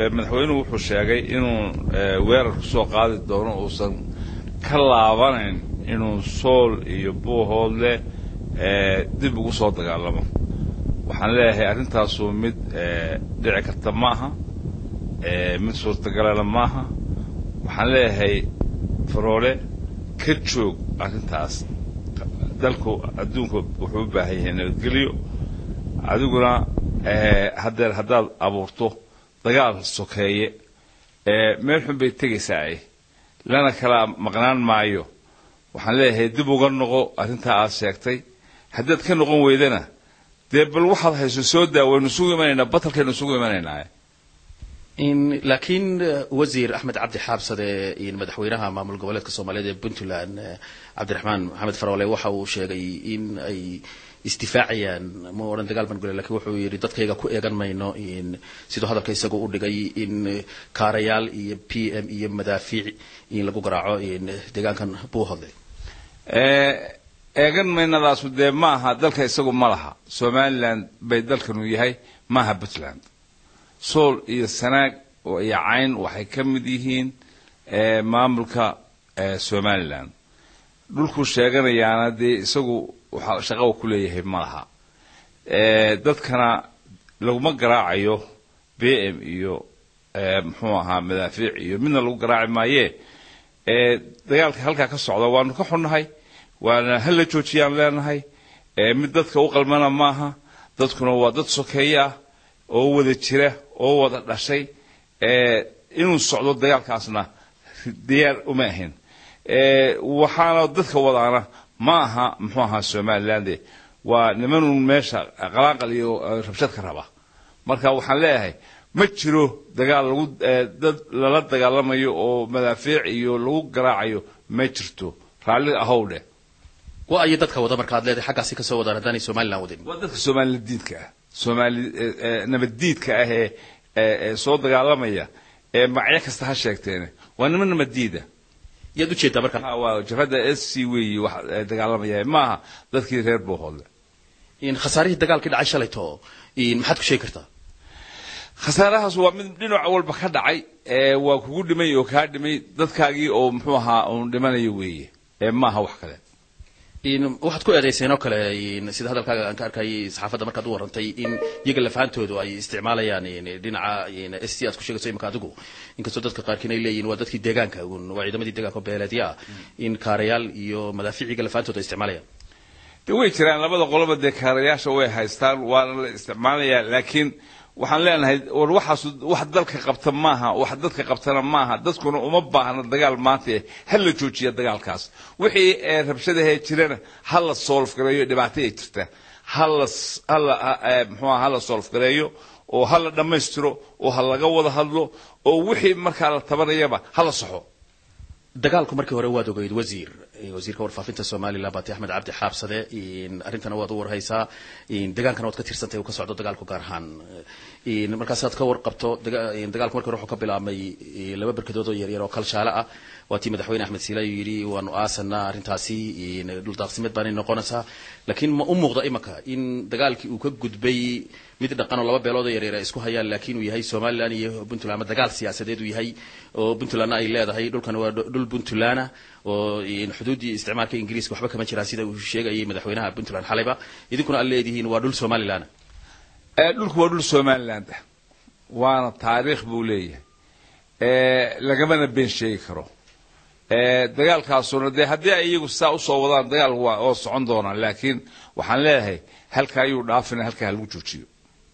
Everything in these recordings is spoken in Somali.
madaxweynuhu wuxuu sheegay inuu weerar ku soo qaadi doono uusan ka laabanayn inuu sool iyo buuhoodle dib ugu soo dagaalamo waxaan leeyahay arrintaasu mid dhici karta maaha mid suurtagalana maaha waxaan leeyahay faroole ka joog arrintaas dalku adduunku wuxuu u baahan yahay nabadgelyo adiguna haddeer haddaad abuurto dagaal sokeeye meel xun bay tegaysaa ay lana kala maqnaan maayo waxaan leeyahay dib uga noqo arrintaa aad sheegtay haddaad ka noqon weydana dee bal waxaad hayso soo daa waynu isugu imanaynaa batalkaynu isugu imanaynaa laakiin wasiir axmed cabdi xaabsade madaxweynaha maamul goboleedka soomaaliyeed ee puntland cabdiraxmaan maxamed faroole waxa uu sheegay in ay isdifaacayaan ma odhan dagaal baan gule lakin wuxuu yidhi dadkayga ku eegan mayno siduu hadalka isagu u dhigay in kaarayaal iyo p m iyo madaafiic in lagu garaaco deegaankan buuhodle eegan maynadaasu dee ma aha dalka isagu ma laha somaliland bay dalkanu yahay maaha puntland sool iyo sanaag iyo cayn waxay ka mid yihiin maamulka somaliland dhulkuu sheeganayaana dee isagu waxa shaqaba ku leeyahay ma laha dadkana laguma garaacayo b m iyo muxuu ahaa madaafiic iyo midna lagu garaaci maayee dagaalka halkaa ka socda waanu ka xunnahay waana hala joojiyaan leenahay mid dadka u qalmana maaha dadkuna waa dad sokeeye ah oo wada jira oo wada dhashay inuu socdo dagaalkaasna diyaar uma ahin waxaana dadka wadaana ma aha muxuu ahaa somalilande waa nimanuun meesha qalaaqal iyo rabshad ka raba marka waxaan leeyahay ma jiro dagaal lagu dad lala dagaalamayo oo madaafiic iyo lagu garaacayo ma jirto raalli ahow dheh wa ayo dadka wada marka ad leedahay xaggaasi kasoo wadaan haddaanay somaliland wadin waa dadka soomaaliladiidka ah soomaali nabaddiidka ah ee ee soo dagaalamaya ee magacyo kasta ha sheegteene waa niman nabaddiida yaad ujeedaa marka waa jabhadda s c weyi wax dagaalamaya maaha dadkii reer boohoodle khasaarihii dagaalkii dhacay shalayto maxaad ku sheegi kartaa khasaarahaas waa mid dhinac walba ka dhacay waa kugu dhimay oo kaa dhimay dadkaagii oo muxuu ahaa uun dhimanayo weeye maaha wax kale waxaad ku eedayseen oo kale sida hadalkaaga aan ka arkayay saxaafadda markaad u warrantay in iyaga lafahantoodu ay isticmaalayaan dhinaca s t aad ku sheegayso imika adigu inkastoo dadka qaarkiin ay leeyihin waa dadkii deegaanka un waa ciidamadii deegaanka oo beeleedya ah in kaarayaal iyo madaafiic iyaga lafahantoodu ay isticmaalayaan de way jiraan labada qoloba dee kaarayaasha way haystaan waana la isticmaalayaa laakiin waxaan leenahay war waxaas wax dalka qabta maaha wax dadka qabtana maaha dadkuna uma baahna dagaal maanta ha la joojiya dagaalkaas wixii rabshadahee jirana ha la solf gareeyo dhibaato ay jirta hala hala mxuuha ha la solf gareeyo oo ha la dhammaystiro oo ha laga wada hadlo oo wixii markaa la tabanayaba ha la saxo dagaalku markii hore waad ogeyd wasiir wasiirka warfaafinta somalilan baati axmed cabdi xaabsade arrintana waad u warhaysaa degaankana waad ka tirsantay uu ka socdo dagaalku gaar ahaan markaasaad ka warqabto dagaalku markii hore wuxuu ka bilaabmay laba berkadood oo yaryar oo kalshaale ah waa tii madaxweyne axmed siilaayo yidhi waanu aasanaa arrintaasi dhuldaaqsimeed baanay noqonaysaa laakiin ma u muuqda imaka in dagaalkii uu ka gudbay mid dhaqan oo laba beelood oo yaryar ay isku hayaan laakiin uu yahay somalilan iyo puntland ama dagaal siyaasadeed uu yahay oo puntlandna ay leedahay dhulkan waa dhul puntlana oo xuduuddii isticmaalka ingiriiska waxba kama jiraan sida uu sheegayay madaxweynaha puntland xalayba idinkuna aad leedihiin waa dhul somalilan dhulku waa dhul somaliland ah waana taariikh buu leeyahay lagamana been sheegi karo dagaalkaasuna dee haddii ay iyagu saa usoo wadaan dagaal waa oo socon doonaan laakiin waxaan leeyahay halka ayuu dhaafina halkaa ha lagu joojiyo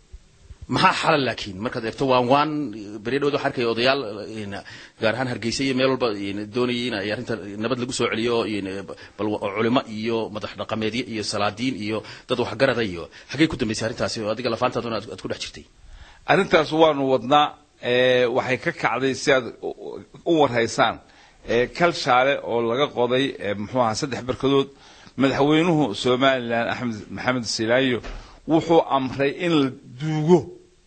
maxaa xalal laakiin markaad eegto waan waan beri dhawad waxaa arkaya odayaal gaar ahaan hargeysa iyo meel walba doonayay in ay arrinta nabad lagu soo celiyo bal culimo iyo madax dhaqameedyo iyo salaadiin iyo dad waxgarada iyo xaggay ku dambaysay arrintaasi oo adiga lafaantaaduna aad ku dhex jirtay arrintaas waanu wadnaa waxay ka kacday si aad u warhaysaan kalshaale oo laga qoday muxuu ahaa saddex barkadood madaxweynuhu somalilan axmed maxamed silaayo wuxuu amray in la duugo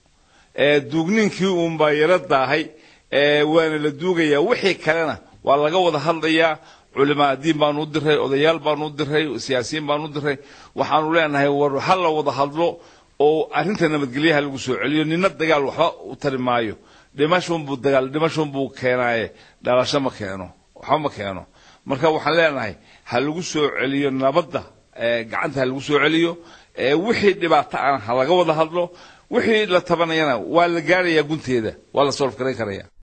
duugniinkii uunbaa yaro daahay waana la duugayaa wixii kalena waa laga wada hadlayaa culimaa diin baanu u diray odayaal baanu u diray siyaasiyiin baanu u diray waxaanu leenahay war ha la wada hadlo oo arrinta nabadgelyaha lagu soo celiyo nina dagaal waxba u tari maayo dhimashunbuu dagaal dhimashunbuu keenaaye dhalasho ma keeno waxba ma keeno marka waxaan leenahay ha lagu soo celiyo nabadda gacanta ha lagu soo celiyo wixii dhibaato ana ha laga wada hadlo wixii la tabanayana waa la gaarayaa gunteeda waa la solf garayn karaya